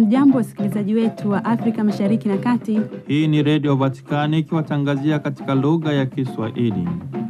Hamjambo, wasikilizaji wetu wa Afrika Mashariki na Kati. Hii ni Redio Vatikani ikiwatangazia katika lugha ya Kiswahili.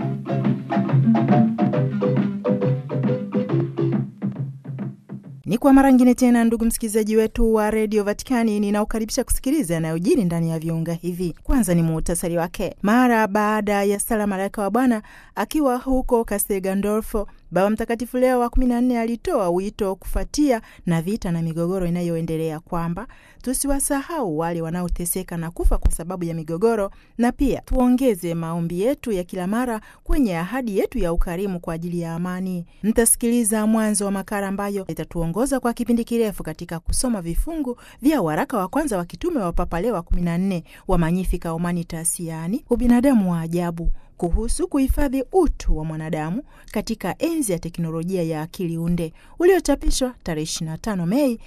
Ni kwa mara ngine tena, ndugu msikilizaji wetu wa redio Vatikani, ninaokaribisha kusikiliza yanayojiri ndani ya viunga hivi. Kwanza ni muhtasari wake. Mara baada ya sala malaika wa Bwana akiwa huko Castel Gandolfo, Baba Mtakatifu Leo wa kumi na nne alitoa wito kufuatia na vita na migogoro inayoendelea kwamba tusiwasahau wale wanaoteseka na kufa kwa sababu ya migogoro, na pia tuongeze maombi yetu ya kila mara kwenye ahadi yetu ya ukarimu kwa ajili ya amani. Mtasikiliza mwanzo wa makala ambayo itatuongoza kwa kipindi kirefu katika kusoma vifungu vya waraka wa kwanza wa kitume wa Papa Leo wa kumi na nne wa Magnificat Humanitas, yaani ubinadamu wa ajabu kuhusu kuhifadhi utu wa mwanadamu katika enzi ya teknolojia ya akili unde uliochapishwa tarehe 25 Mei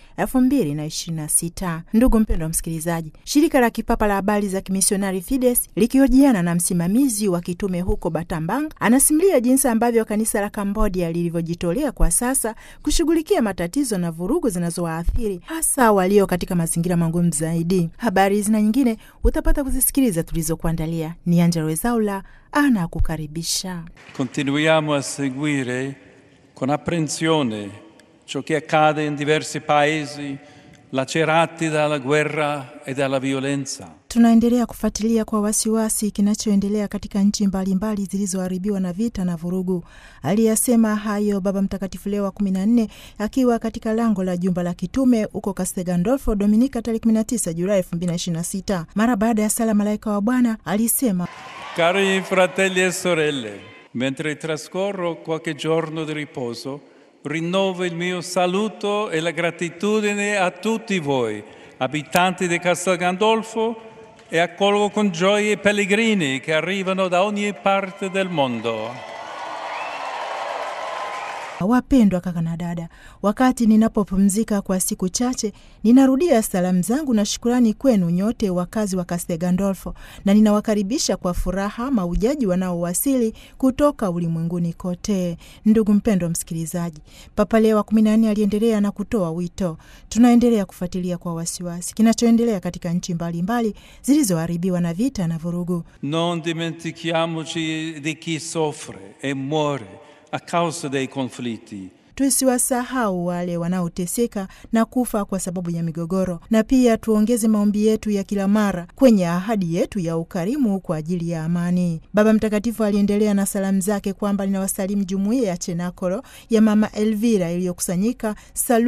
2026. Ndugu mpendwa wa msikilizaji, shirika la kipapa la habari za kimisionari Fides likihojiana na msimamizi wa kitume huko Batambang anasimulia jinsi ambavyo kanisa la Kambodia lilivyojitolea kwa sasa kushughulikia matatizo na vurugu zinazowaathiri hasa walio katika mazingira magumu zaidi. Habari hizi na nyingine utapata kuzisikiliza tulizokuandalia. Ni Angela Wezaula ana kukaribisha. Continuiamo a seguire con apprensione ciò che accade in diversi paesi lacerati dalla guerra e dalla violenza. Tunaendelea kufuatilia kwa wasiwasi kinachoendelea katika nchi mbalimbali zilizoharibiwa na vita na vurugu. Aliyasema hayo Baba Mtakatifu Leo wa kumi na nne akiwa katika lango la jumba la kitume huko Castel Gandolfo Dominika tarehe 19 Julai 2026. Mara baada ya sala malaika wa Bwana alisema Cari fratelli e sorelle, mentre trascorro qualche giorno di riposo, rinnovo il mio saluto e la gratitudine a tutti voi, abitanti di Castel Gandolfo, e accolgo con gioia i pellegrini che arrivano da ogni parte del mondo. Wapendwa kaka na dada, wakati ninapopumzika kwa siku chache, ninarudia salamu zangu na shukurani kwenu nyote wakazi wa Castel Gandolfo, na ninawakaribisha kwa furaha maujaji wanaowasili kutoka ulimwenguni kote. Ndugu mpendwa msikilizaji, Papa Leo wa kumi na nne aliendelea na kutoa wito. Tunaendelea kufuatilia kwa wasiwasi kinachoendelea katika nchi mbalimbali zilizoharibiwa na vita na vurugu. Non dimentichiamoci di chi soffre e muore a causa dei conflitti. Tusiwasahau wale wanaoteseka na kufa kwa sababu ya migogoro, na pia tuongeze maombi yetu ya kila mara kwenye ahadi yetu ya ukarimu kwa ajili ya amani. Baba Mtakatifu aliendelea na salamu zake kwamba linawasalimu jumuiya ya Chenakolo ya Mama Elvira iliyokusanyika